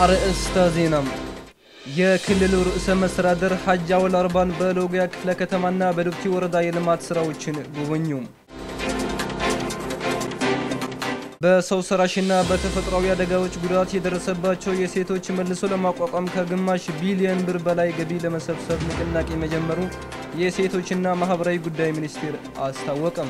አርእስተ ዜናም የክልሉ ርዕሰ መስተዳድር ሐጂ አወል አርባን በሎጊያ ክፍለ ከተማና በዱብቲ ወረዳ የልማት ስራዎችን ጎበኙ። በሰው ሰራሽና በተፈጥሯዊ አደጋዎች ጉዳት የደረሰባቸው የሴቶች መልሶ ለማቋቋም ከግማሽ ቢሊዮን ብር በላይ ገቢ ለመሰብሰብ ንቅናቄ መጀመሩ የሴቶችና ማህበራዊ ጉዳይ ሚኒስቴር አስታወቀም።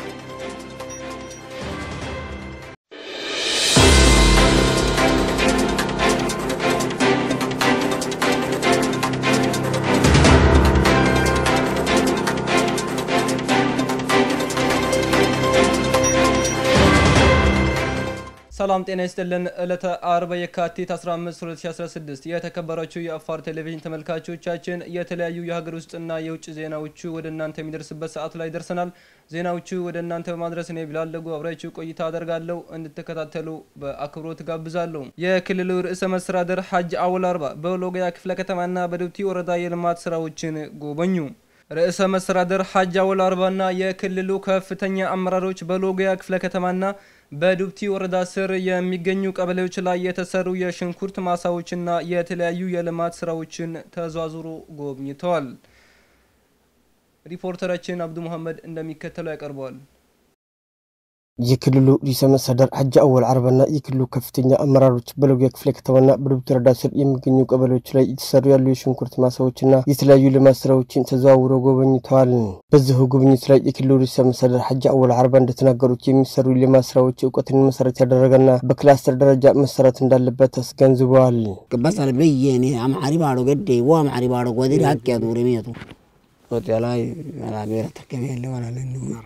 ሰላም ጤና ይስጥልን። ዕለተ አርብ የካቲት 15 2016 የተከበራችሁ የአፋር ቴሌቪዥን ተመልካቾቻችን የተለያዩ የሀገር ውስጥና የውጭ ዜናዎቹ ወደ እናንተ የሚደርስበት ሰዓቱ ላይ ደርሰናል። ዜናዎቹ ወደ እናንተ በማድረስ እኔ ቢላለጉ አብራችሁ ቆይታ አደርጋለሁ። እንድትከታተሉ በአክብሮት ጋብዛለሁ። የክልሉ ርዕሰ መስተዳድር ሐጂ አወል አርባ በሎጊያ ክፍለ ከተማና በዱብቲ ወረዳ የልማት ስራዎችን ጎበኙ። ርዕሰ መስተዳድር ሐጂ አወል አርባና የክልሉ ከፍተኛ አመራሮች በሎጊያ ክፍለ ከተማና በዱብቲ ወረዳ ስር የሚገኙ ቀበሌዎች ላይ የተሰሩ የሽንኩርት ማሳዎችና የተለያዩ የልማት ስራዎችን ተዟዙሮ ጎብኝተዋል። ሪፖርተራችን አብዱ መሐመድ እንደሚከተለው ያቀርበዋል። የክልሉ ርዕሰ መስተዳድር ሐጂ አወል አርባና የክልሉ ከፍተኛ አመራሮች በሎጊያ ክፍለ ከተማና በዱብቲ ወረዳ ስር የሚገኙ ቀበሌዎች ላይ የተሰሩ ያሉ የሽንኩርት ማሳዎችና የተለያዩ ልማት ስራዎችን ተዘዋውረው ጎበኝተዋል። በዚሁ ጉብኝት ላይ የክልሉ ርዕሰ መስተዳድር ሐጂ አወል አርባ እንደተናገሩት የሚሰሩ የልማት ስራዎች እውቀትን መሰረት ያደረገና በክላስተር ደረጃ መሰራት እንዳለበት አስገንዝበዋል። ቅባሳል በየኔ አማሪ ባዶ ገዴ ወ አማሪ ባዶ ጎዴ ሀቅ ያዱር ሚቱ ሆቴ ላይ ብሔረ ተከሚ ያለ ዋላለ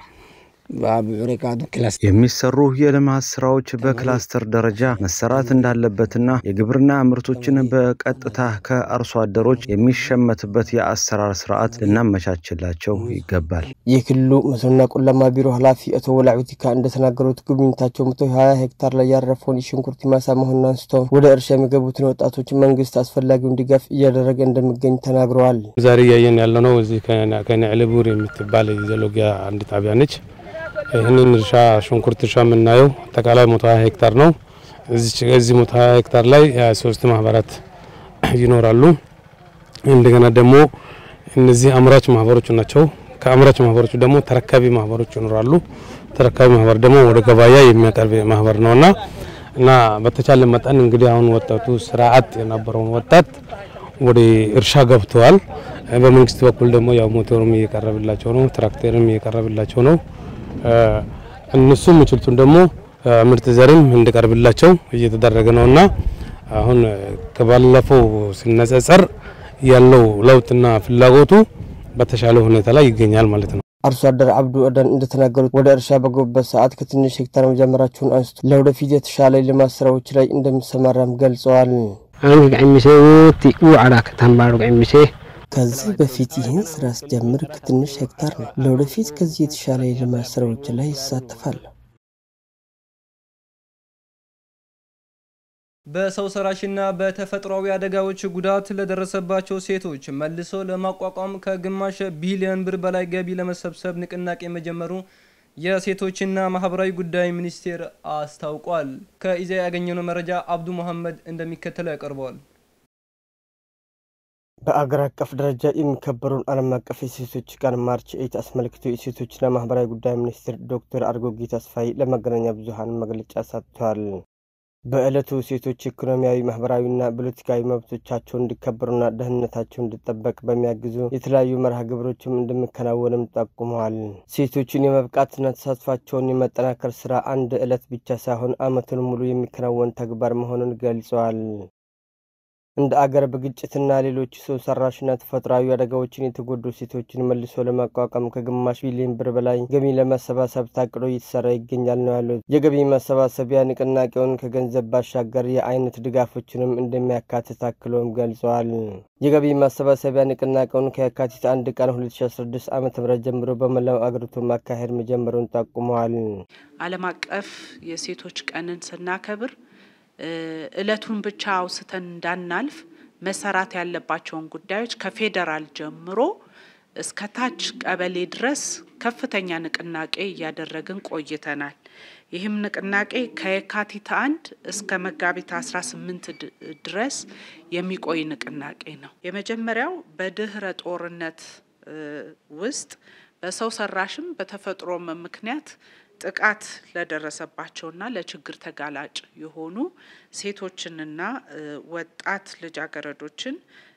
የሚሰሩ የልማት ስራዎች በክላስተር ደረጃ መሰራት እንዳለበትና የግብርና ምርቶችን በቀጥታ ከአርሶ አደሮች የሚሸመትበት የአሰራር ስርዓት ልናመቻችላቸው ይገባል። የክልሉ መስኖና ቆላማ ቢሮ ኃላፊ አቶ ወላዑቲካ እንደተናገሩት ጉብኝታቸው መቶ ሀያ ሄክታር ላይ ያረፈውን የሽንኩርት ማሳ መሆኑን አንስተው ወደ እርሻ የሚገቡትን ወጣቶች መንግስት አስፈላጊውን ድጋፍ እያደረገ እንደሚገኝ ተናግረዋል። ዛሬ እያየን ያለነው እዚህ ከነዕልቡር የምትባል የሎጊያ አንድ ጣቢያ ነች። ይህንን እርሻ ሽንኩርት እርሻ የምናየው አጠቃላይ ሞቶ ሀያ ሄክታር ነው። እዚህ ሞቶ ሀያ ሄክታር ላይ ሶስት ማህበራት ይኖራሉ። እንደገና ደግሞ እነዚህ አምራች ማህበሮች ናቸው። ከአምራች ማህበሮቹ ደግሞ ተረካቢ ማህበሮች ይኖራሉ። ተረካቢ ማህበር ደግሞ ወደ ገበያ የሚያቀርብ ማህበር ነውና እና በተቻለ መጠን እንግዲህ አሁን ወጣቱ ስራ አጥ የነበረውን ወጣት ወደ እርሻ ገብተዋል። በመንግስት በኩል ደግሞ ያው ሞተሩም እየቀረብላቸው ነው፣ ትራክተርም እየቀረብላቸው ነው። እነሱ የሚችሉትን ደግሞ ምርጥ ዘርም እንዲቀርብላቸው እየተደረገ ነውና አሁን ከባለፈው ሲነጻጸር ያለው ለውጥና ፍላጎቱ በተሻለ ሁኔታ ላይ ይገኛል ማለት ነው። አርሶ አደር አብዱ አዳን እንደተናገሩት ወደ እርሻ በገቡበት ሰዓት ከትንሽ ሄክታር መጀመራቸውን አንስቶ ለወደፊት የተሻለ ልማት ስራዎች ላይ እንደሚሰማራም ገልጸዋል። አንግዕሚሴ ውቲ ውዓዳ ከተንባሩ ግዕሚሴ ከዚህ በፊት ይህን ስራ ስጀምር ከትንሽ ሄክታር ነው። ለወደፊት ከዚህ የተሻለ የልማት ስራዎች ላይ ይሳተፋል። በሰው ሰራሽና በተፈጥሯዊ አደጋዎች ጉዳት ለደረሰባቸው ሴቶች መልሶ ለማቋቋም ከግማሽ ቢሊዮን ብር በላይ ገቢ ለመሰብሰብ ንቅናቄ መጀመሩ የሴቶችና ማህበራዊ ጉዳይ ሚኒስቴር አስታውቋል። ከኢዜአ ያገኘነው መረጃ አብዱ መሐመድ እንደሚከተለው ያቀርበዋል። በአገር አቀፍ ደረጃ የሚከበረውን ዓለም አቀፍ የሴቶች ቀን ማርች ኤይት አስመልክቶ የሴቶችና ማህበራዊ ጉዳይ ሚኒስትር ዶክተር አርጎጌ ተስፋዬ ለመገናኛ ብዙኃን መግለጫ ሰጥተዋል። በዕለቱ ሴቶች ኢኮኖሚያዊ፣ ማህበራዊና ፖለቲካዊ መብቶቻቸው እንዲከበሩና ደህንነታቸው እንዲጠበቅ በሚያግዙ የተለያዩ መርሃ ግብሮችም እንደሚከናወንም ጠቁመዋል። ሴቶችን የመብቃትና ተሳትፏቸውን የመጠናከር ስራ አንድ ዕለት ብቻ ሳይሆን ዓመቱን ሙሉ የሚከናወን ተግባር መሆኑን ገልጸዋል። እንደ አገር በግጭትና ሌሎች ሰው ሰራሽና ተፈጥሯዊ አደጋዎችን የተጎዱ ሴቶችን መልሶ ለማቋቋም ከግማሽ ቢሊዮን ብር በላይ ገቢ ለማሰባሰብ ታቅዶ እየተሰራ ይገኛል ነው ያሉት። የገቢ ማሰባሰቢያ ንቅናቄውን ከገንዘብ ባሻገር የአይነት ድጋፎችንም እንደሚያካትት አክሎም ገልጸዋል። የገቢ ማሰባሰቢያ ንቅናቄውን ከየካቲት አንድ ቀን 2016 ዓ ም ጀምሮ በመላው አገሪቱ ማካሄድ መጀመሩን ጠቁመዋል። ዓለም አቀፍ የሴቶች ቀንን ስናከብር እለቱን ብቻ አውስተን እንዳናልፍ መሰራት ያለባቸውን ጉዳዮች ከፌዴራል ጀምሮ እስከ ታች ቀበሌ ድረስ ከፍተኛ ንቅናቄ እያደረግን ቆይተናል። ይህም ንቅናቄ ከየካቲት አንድ እስከ መጋቢት 18 ድረስ የሚቆይ ንቅናቄ ነው። የመጀመሪያው በድህረ ጦርነት ውስጥ በሰው ሰራሽም በተፈጥሮም ምክንያት ጥቃት ለደረሰባቸውና ለችግር ተጋላጭ የሆኑ ሴቶችንና ወጣት ልጃገረዶችን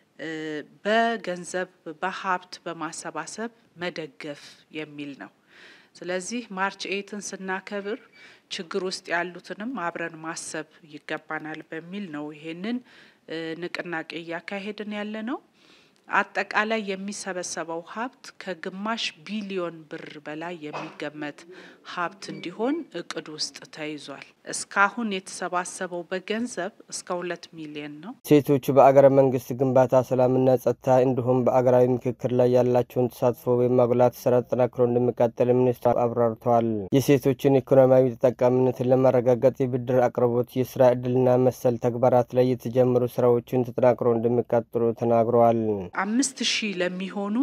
በገንዘብ በሀብት በማሰባሰብ መደገፍ የሚል ነው። ስለዚህ ማርች ኤይትን ስናከብር ችግር ውስጥ ያሉትንም አብረን ማሰብ ይገባናል በሚል ነው ይሄንን ንቅናቄ እያካሄድን ያለ ነው። አጠቃላይ የሚሰበሰበው ሀብት ከግማሽ ቢሊዮን ብር በላይ የሚገመት ሀብት እንዲሆን እቅድ ውስጥ ተይዟል። እስካሁን የተሰባሰበው በገንዘብ እስከ ሁለት ሚሊዮን ነው። ሴቶቹ በአገረ መንግስት ግንባታ፣ ሰላምና ጸጥታ እንዲሁም በአገራዊ ምክክር ላይ ያላቸውን ተሳትፎ የማጉላት ስራ ተጠናክሮ እንደሚቀጥል ሚኒስትሩ አብራርተዋል። የሴቶችን ኢኮኖሚያዊ ተጠቃሚነትን ለማረጋገጥ የብድር አቅርቦት፣ የስራ እድልና መሰል ተግባራት ላይ የተጀመሩ ስራዎችን ተጠናክሮ እንደሚቀጥሉ ተናግረዋል። አምስት ሺህ ለሚሆኑ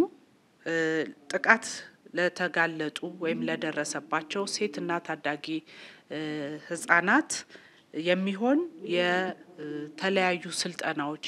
ጥቃት ለተጋለጡ ወይም ለደረሰባቸው ሴትና ታዳጊ ህጻናት የሚሆን የተለያዩ ስልጠናዎች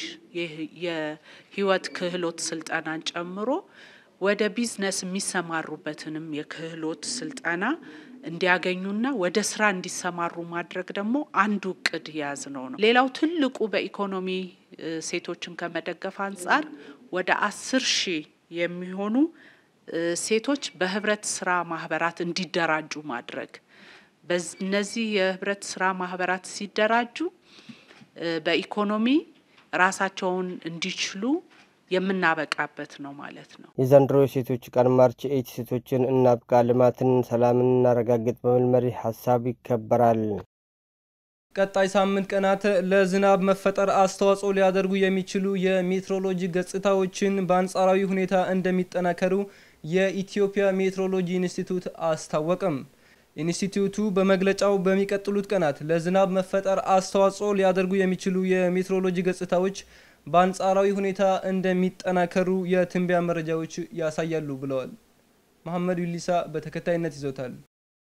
የህይወት ክህሎት ስልጠናን ጨምሮ ወደ ቢዝነስ የሚሰማሩበትንም የክህሎት ስልጠና እንዲያገኙና ወደ ስራ እንዲሰማሩ ማድረግ ደግሞ አንዱ እቅድ የያዝ ነው ነው። ሌላው ትልቁ በኢኮኖሚ ሴቶችን ከመደገፍ አንጻር ወደ አስር ሺህ የሚሆኑ ሴቶች በህብረት ስራ ማህበራት እንዲደራጁ ማድረግ። እነዚህ የህብረት ስራ ማህበራት ሲደራጁ በኢኮኖሚ ራሳቸውን እንዲችሉ የምናበቃበት ነው ማለት ነው። የዘንድሮ የሴቶች ቀን ማርች ኤይት ሴቶችን እናብቃ፣ ልማትን፣ ሰላምን እናረጋግጥ በሚል መሪ ሀሳብ ይከበራል። ቀጣይ ሳምንት ቀናት ለዝናብ መፈጠር አስተዋጽኦ ሊያደርጉ የሚችሉ የሜትሮሎጂ ገጽታዎችን በአንጻራዊ ሁኔታ እንደሚጠናከሩ የኢትዮጵያ ሜትሮሎጂ ኢንስቲትዩት አስታወቀም። ኢንስቲትዩቱ በመግለጫው በሚቀጥሉት ቀናት ለዝናብ መፈጠር አስተዋጽኦ ሊያደርጉ የሚችሉ የሜትሮሎጂ ገጽታዎች በአንጻራዊ ሁኔታ እንደሚጠናከሩ የትንበያ መረጃዎች ያሳያሉ ብለዋል። መሐመድ ዩሊሳ በተከታይነት ይዞታል።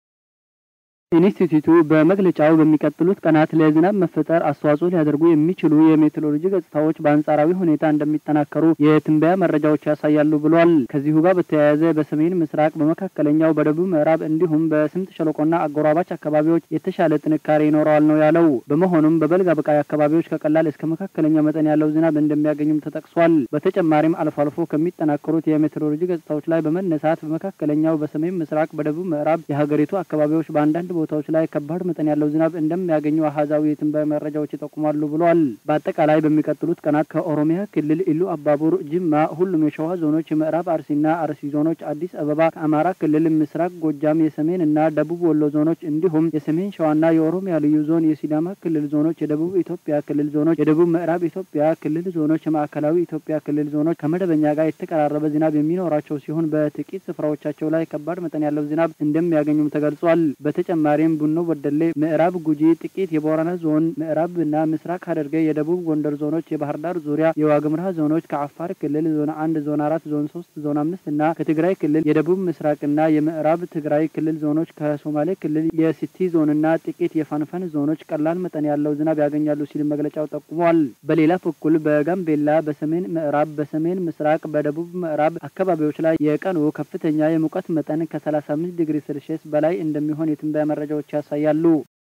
ኢንስቲትዩቱ በመግለጫው በሚቀጥሉት ቀናት ለዝናብ መፈጠር አስተዋጽኦ ሊያደርጉ የሚችሉ የሜትሮሎጂ ገጽታዎች በአንጻራዊ ሁኔታ እንደሚጠናከሩ የትንበያ መረጃዎች ያሳያሉ ብሏል። ከዚሁ ጋር በተያያዘ በሰሜን ምስራቅ፣ በመካከለኛው፣ በደቡብ ምዕራብ እንዲሁም በስምጥ ሸለቆና አጎራባች አካባቢዎች የተሻለ ጥንካሬ ይኖረዋል ነው ያለው። በመሆኑም በበልግ አበቃይ አካባቢዎች ከቀላል እስከ መካከለኛ መጠን ያለው ዝናብ እንደሚያገኙም ተጠቅሷል። በተጨማሪም አልፎ አልፎ ከሚጠናከሩት የሜትሮሎጂ ገጽታዎች ላይ በመነሳት በመካከለኛው፣ በሰሜን ምስራቅ፣ በደቡብ ምዕራብ የሀገሪቱ አካባቢዎች በአንዳንድ ቦታዎች ላይ ከባድ መጠን ያለው ዝናብ እንደሚያገኙ አሃዛዊ የትንበያ መረጃዎች ይጠቁማሉ ብሏል። በአጠቃላይ በሚቀጥሉት ቀናት ከኦሮሚያ ክልል ኢሉ አባቡር፣ ጅማ፣ ሁሉም የሸዋ ዞኖች፣ የምዕራብ አርሲና አርሲ ዞኖች፣ አዲስ አበባ፣ ከአማራ ክልል ምስራቅ ጎጃም፣ የሰሜን እና ደቡብ ወሎ ዞኖች እንዲሁም የሰሜን ሸዋና የኦሮሚያ ልዩ ዞን፣ የሲዳማ ክልል ዞኖች፣ የደቡብ ኢትዮጵያ ክልል ዞኖች፣ የደቡብ ምዕራብ ኢትዮጵያ ክልል ዞኖች፣ የማዕከላዊ ኢትዮጵያ ክልል ዞኖች ከመደበኛ ጋር የተቀራረበ ዝናብ የሚኖራቸው ሲሆን በጥቂት ስፍራዎቻቸው ላይ ከባድ መጠን ያለው ዝናብ እንደሚያገኙም ተገልጿል። በተጨማሪ ዛሬም ቡኖ በደሌ፣ ምዕራብ ጉጂ፣ ጥቂት የቦረና ዞን፣ ምዕራብ እና ምስራቅ ሐረርጌ፣ የደቡብ ጎንደር ዞኖች፣ የባህር ዳር ዙሪያ፣ የዋግምራ ዞኖች፣ ከአፋር ክልል ዞን አንድ፣ ዞን አራት፣ ዞን ሶስት፣ ዞን አምስት እና ከትግራይ ክልል የደቡብ ምስራቅና የምዕራብ ትግራይ ክልል ዞኖች፣ ከሶማሌ ክልል የሲቲ ዞንና ጥቂት የፋንፈን ዞኖች ቀላል መጠን ያለው ዝናብ ያገኛሉ ሲል መግለጫው ጠቁሟል። በሌላ በኩል በጋምቤላ በሰሜን ምዕራብ፣ በሰሜን ምስራቅ፣ በደቡብ ምዕራብ አካባቢዎች ላይ የቀኑ ከፍተኛ የሙቀት መጠን ከ35 ዲግሪ ሴልሺየስ በላይ እንደሚሆን የትንበያ መረጃዎች ያሳያሉ።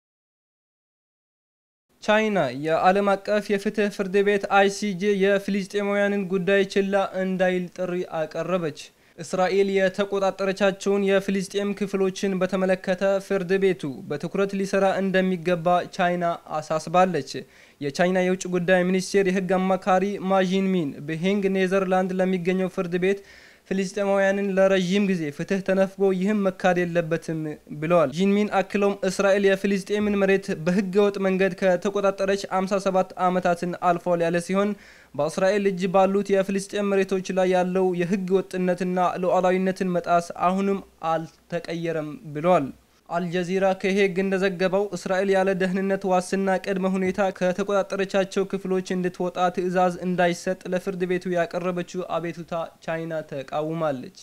ቻይና የዓለም አቀፍ የፍትህ ፍርድ ቤት አይሲጄ የፊልስጤማውያንን ጉዳይ ችላ እንዳይል ጥሪ አቀረበች። እስራኤል የተቆጣጠረቻቸውን የፊልስጤም ክፍሎችን በተመለከተ ፍርድ ቤቱ በትኩረት ሊሰራ እንደሚገባ ቻይና አሳስባለች። የቻይና የውጭ ጉዳይ ሚኒስቴር የህግ አማካሪ ማዢንሚን በሄንግ ኔዘርላንድ ለሚገኘው ፍርድ ቤት ፊልስጤማውያንን ለረዥም ጊዜ ፍትህ ተነፍጎ ይህም መካድ የለበትም ብለዋል። ጂንሚን አክለውም እስራኤል የፊልስጤምን መሬት በህገ ወጥ መንገድ ከተቆጣጠረች 57 ዓመታትን አልፏል ያለ ሲሆን በእስራኤል እጅ ባሉት የፊልስጤም መሬቶች ላይ ያለው የህገ ወጥነትና ሉዓላዊነትን መጣስ አሁንም አልተቀየረም ብለዋል። አልጀዚራ ከሄግ እንደዘገበው እስራኤል ያለ ደህንነት ዋስና ቅድመ ሁኔታ ከተቆጣጠረቻቸው ክፍሎች እንድትወጣ ትዕዛዝ እንዳይሰጥ ለፍርድ ቤቱ ያቀረበችው አቤቱታ ቻይና ተቃውማለች።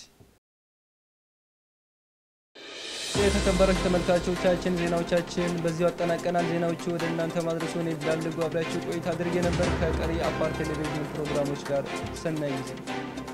የተከበራችሁ ተመልካቾቻችን ዜናዎቻችን በዚሁ አጠናቀናል። ዜናዎቹ ወደ እናንተ ማድረሱን የብላልጉ አብራችሁ ቆይታ አድርጌ ነበር። ከቀሪ አፋር ቴሌቪዥን ፕሮግራሞች ጋር ሰናይ ጊዜ